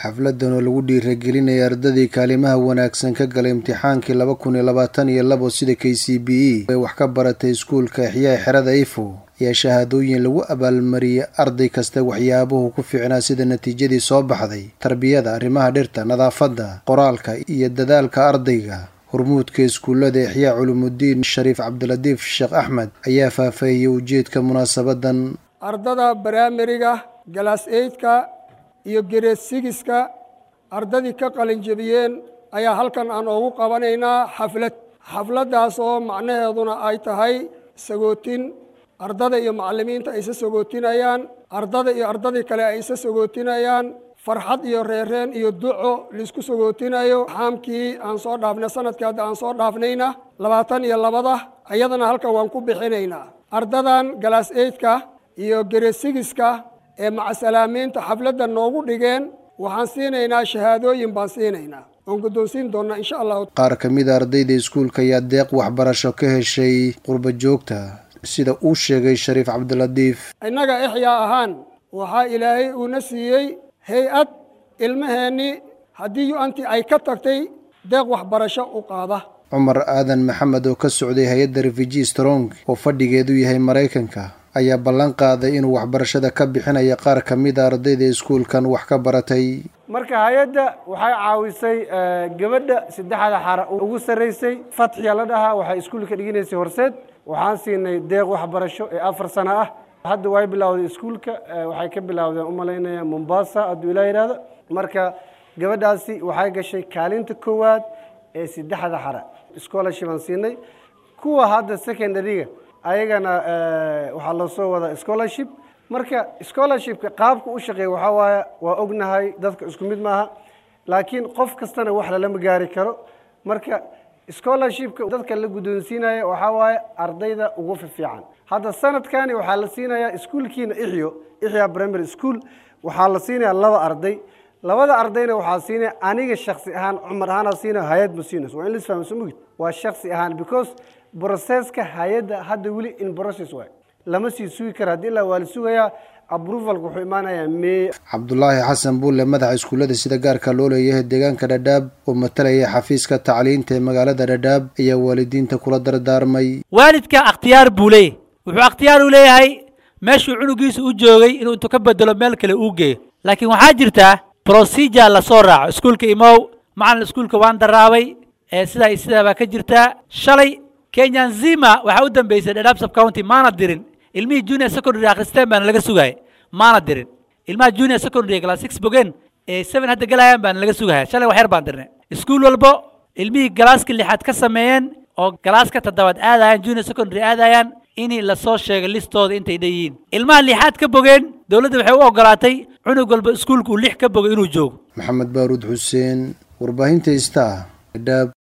xafladan oo lagu dhiiragelinaya ardadii kaalimaha wanaagsan ka galay imtixaankii laba kun iyo labaatan iyo labo sida k c b e ay wax ka baratay iskuulka exyaa xerada ifo ayaa shahaadooyin lagu abaalmariyey arday kasta waxyaabuhu ku fiicnaa sida natiijadii soo baxday tarbiyada arrimaha dhirta nadaafadda qoraalka iyo dadaalka ardayga hormuudka iskuullada exyaa culumudiin shariif cabdilatiif sheekh axmed ayaa faahfaahiyey ujeedka munaasabadan ardada baraameriga galaas eydka iyo gereed sigiska ardadii ka qalinjebiyeen ayaa halkan aan oogu qabanaynaa xaflad xafladdaas oo macnaheeduna ay tahay sagootin ardada iyo macallimiinta ay isa sagootinayaan ardada iyo ardadii kale ay isa sagootinayaan farxad iyo reereen iyo duco laisku sagootinayo xaamkii aan soo dhaafnay sanadkii hadda aan soo dhaafnayna labaatan iyo labada iyadana halkan waan ku bixinaynaa ardadan galaas eydka iyo geresigiska ee macasalaamiinta xafladda noogu dhigeen waxaan siinaynaa shahaadooyin baan siinaynaa oon guddoonsiin doonnaa insha allahu qaar ka mid a ardayda iskuulka ayaa deeq waxbarasho ka heshay qurba joogta sida uu sheegay shariif cabdilatiif innaga exyaa ahaan waxaa ilaahay uuna siiyey hay-ad ilmaheennii haddii yu-anti ay ka tagtay deeq waxbarasho u qaada cumar aadan maxamed oo ka socday hay-adda refugee strong oo fadhigeedu yahay maraykanka ayaa ballan qaaday inuu waxbarashada ka bixinaya qaar ka mid a ardayda iskuulkan wax ka baratay marka hay-adda waxay caawisay gabadha saddexda xara ugu sarraysay fatxiya la dhahaa waxay iskuulka dhiginaysay horseed waxaan siinay deeq waxbarasho ee afar sano ah hadda way bilowday iskuulka waxay ka bilowdeen umalaynaya mombasa hadduu ilaa yidhahdo marka gabadhaasi waxay gashay kaalinta koowaad ee saddexda xara scholarship aan siinay kuwa hadda secondaryga ayagana waxaa loo soo wadaa scholarship marka scholarshipka qaabka u shaqeeya waxaa waaye waa ognahay dadka isku mid maaha laakiin qof kastana wax lalama gaari karo marka scholarshipka dadka la guddoonsiinaya waxaa waaye ardayda ugu fiican hadda sanadkani waxaa la siinayaa iskuulkiina ixyo ixya primary school waxaa la siinayaa laba arday labada ardayna waxaa siinaya aniga shaksi ahaan cumar ahaana siinaya hay-ad ma siinayso waa in lisfahma soo mugid waa shaksi ahaan because broceska hay-adda hadda weli in process waay lama sii sugi kara haddii ilaa waa la sugayaa approvalka wuxuu imaanayaa may cabdulaahi xasan buulle madaxa iskuullada sida gaarka loo leeyahay deegaanka dhadhaab oo matalaya xafiiska tacliinta ee magaalada dhadhaab ayaa waalidiinta kula dardaarmay waalidka akhtiyaar buu leeyahy wuxuu akhtiyaar u leeyahay meeshuu cunugiisa u joogay inuu intuu ka bedelo meel kale uu geeyo laakiin waxaa jirtaa procedure lasoo raaco iskuulka imow macalin iskuulka waan daraabay ee sidaa iyo sidaa baa ka jirtaa shalay kenyan zima waxaa u dambeysay dhadhaab sub county maana dirin ilmihii junior secondary akhristeen baana laga sugaya maana dirin ilmaha junior secondary class six bogen ee seven hadda galayaan baana laga sugaya shalay wax yar baan dirnay iskuul walbo ilmihii galaaska lixaad ka sameeyeen oo galaaska toddobaad aadayaan junior secondary aadayaan inii lasoo sheegay listooda intay dhan yihiin ilmaha lixaad ka bogeen dowladda waxay u ogolaatay cunug walba iskuulka uu lix ka bogay inuu joogo maxamed baaruud xuseen warbaahinta ista dhadhaab